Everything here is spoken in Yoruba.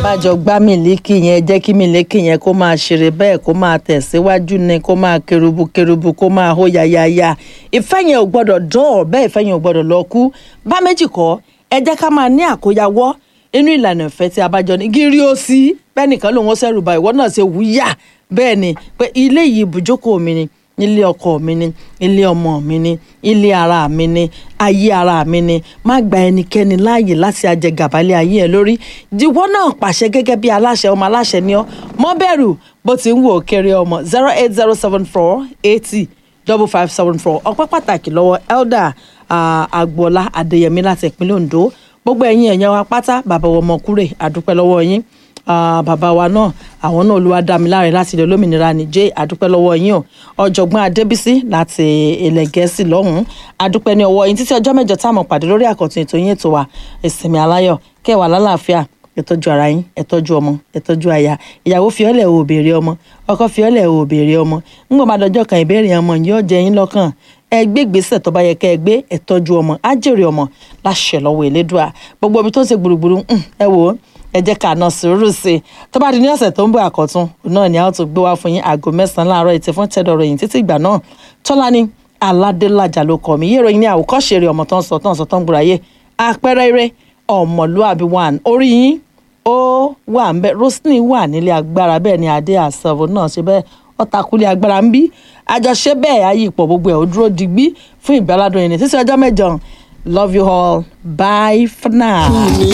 bájọ gbá mílíkì yẹn jẹ́ kí mílíkì yẹn kó máa ṣeré bẹ́ẹ̀ kó máa tẹ̀síwájú ni kó máa kerubu kerubu kó máa hó yayaya ìfẹ́ yẹn ò gbọ́dọ̀ dán bẹ́ẹ̀ ìfẹ́ yẹn ò gbọ́dọ̀ lọ kú bá méjì kọ́ ẹ jẹ́ ká máa ní àkóyawọ́ inú ìlànà ìfẹ́ tí a bá jọ ní gírí ó sí bẹ́ẹ̀ nìkan lòun ó sẹ́rù bá ìwọ náà ṣe wúyà bẹ́ẹ̀ ni pé ilé yìí ibùjókòó mi ni ilé ọkọ mi ni ilé ọmọ mi ni ilé ara mi ni ayé ara mi ni má gba ẹnikẹ́ni láàyè láti ajẹgàbálẹ̀ ayé ẹ lórí diwọ́ náà pàṣẹ gẹ́gẹ́ bí aláṣẹ ọmọ aláṣẹ ni ọ́ mọ́ bẹ̀rù bó ti ń wò kéré ọmọ zero eight zero seven four eighty double five seven four ọpẹ́ pàtàkì lọ́wọ́ elder agboola adéyẹmí láti ìpínlẹ̀ ondo gbogbo ẹ̀yin ẹ̀yàn wa pátá bàbá ọmọkúrè àdúpẹ́ lọ́wọ́ yín bàbá wa náà àwọn náà olúwa dá mi láre láti ilẹ̀ olómìnira nìjẹ́ àdúpẹ́ lọ́wọ́ yín o ọ̀jọ̀gbọ́n adébísí láti ilẹ̀ gẹ̀ẹ́sì lọ́hùn-ún àdúpẹ́ ní ọwọ́ yín títí ọjọ́ mẹ́jọ táwọn pàdé lórí àkọ́tún ètò yín ètò wa ìsinmi aláyọ̀ kẹwàá lálàáfíà ẹ tọ́jú ara yín ẹ tọ́jú ọmọ ẹ tọ́jú aya ìyàwó fiọ́lẹ̀ ò béèrè ọmọ ọkọ fiọ́lẹ̀ ò béèrè ọmọ ńgbọ́n bá dọjọ́ kan ìbéèrè ọmọ yóò jẹ yín lọ́kàn ẹ gbé gbèsè tó bá yẹ kẹ́ ẹ gbé ẹ tọ́jú ọmọ á jèrè ọmọ láṣẹ lọ́wọ́ Elédùà gbogbo ibi tó ń ṣe gbùrùgbùrù ẹ wò ó ẹ jẹ́ ká ná sùúrù sí i tó bá di ní ọ̀sẹ̀ tó ń bọ̀ àkọ́tún náà ni a ó tún gbé wá fún yín aago mẹ́sàn-án láàárọ̀ ètò fún tẹ́dọ̀rọ̀ yìí títí ìgbà náà Tọ́lání Aládélájà ló kọ́ mi yé ìròyìn ní àwòkọ́ṣe eré ọmọ tó ń sọ tó ń sọ tó ń gbúra yé àpẹẹrẹ eré ọmọlúàbí one orí yín ó wà ń bẹ Roslyn wà nílé agbára bẹ́ẹ̀ ni adé àṣàvò náà ṣe bẹ́ẹ̀ ọ̀tàkùlé agbára ń bí àjọṣe bẹ́ẹ̀ ayé ipò gbogbo ẹ̀ ó dúró digbí fún ìgbàládùn yìí ní títí ọjọ́ mẹ́jọ love you all bye for now.